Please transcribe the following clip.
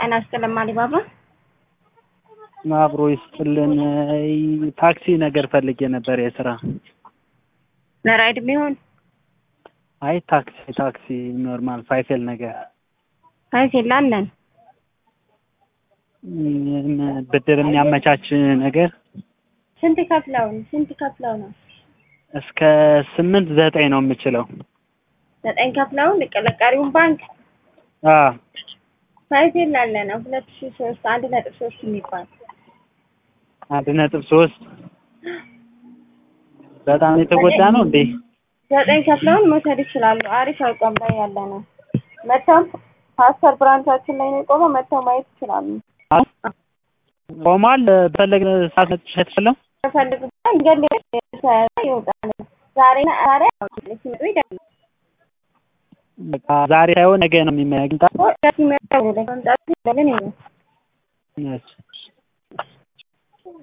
ጤና ይስጥልን አሊባባ። አብሮ ይስጥልን። ታክሲ ነገር ፈልጌ ነበር የስራ ለራይድ የሚሆን አይ ታክሲ ታክሲ ኖርማል ፋይፌል ነገር ፋይፌል አለን። ም- ብድር የሚያመቻች ነገር ስንት ከፍለው ስንት ከፍለው ነው? እስከ ስምንት ዘጠኝ ነው የምችለው። ዘጠኝ ከፍለው ቀሪውን ባንክ አ ፋይፌል አለ ነው ሁለት ሺ ሶስት አንድ ነጥብ ሶስት የሚባል አንድ ነጥብ ሶስት በጣም የተጎዳ ነው እንዴ? ዘጠኝ ከፍለውን መውሰድ ይችላሉ። አሪፍ አቋም ላይ ያለ ነው። መጥተው ፓስተር ብራንቻችን ላይ ነው የቆመው። መጥተው ማየት ይችላሉ። ቆሟል። በፈለግ ሰዓት መጥቼ ትችለው ተፈልጉበት ገል ይወጣል። ዛሬ ዛሬ ሲመጡ ይደል በቃ ዛሬ ሳይሆን ነገ ነው የሚመጣ ሲመጡ መምጣቱ ለምን ይሆን እሺ